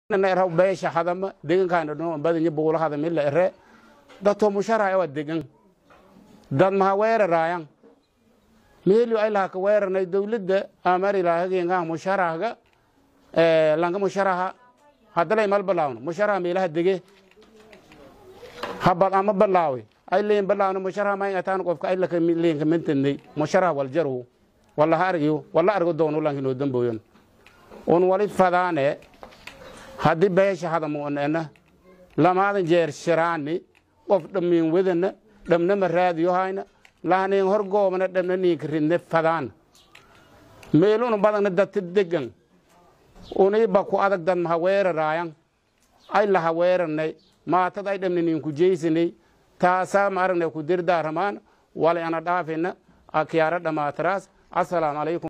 era beesha hadama degankaana dhono badanya buula hadamila ere dato musharaya waa degan dad maha weeraraayan meelio ay laha ka weeranay dowladda amari lahagenga musharahga langa musharaha hadalay mal balaawno musharaha meelaha dege habad ama balaawi ay leyin balaawno musharaha may ataan qofka ay laka leyin kamantanay musharaha waljaru wala ha argiyo wala argo doono lankinoo damboyon un wali fadaane haddii beesha hadamu ena lamaadan jeer shiraani qof dhammiin wedana dhamnama raadiyo hayna lahaniin hor goobana dhamna niinka ridne fadaan meelunu badagna dadta degan uniiba ku adag dad maha weeraraayan ay laha weeranay maatad ay dhamna niinku jeysanay taasaa ma aragnay ku dirdaaramaan wali ana dhaafina akyaara dhammaatiraas assalaamu calaykum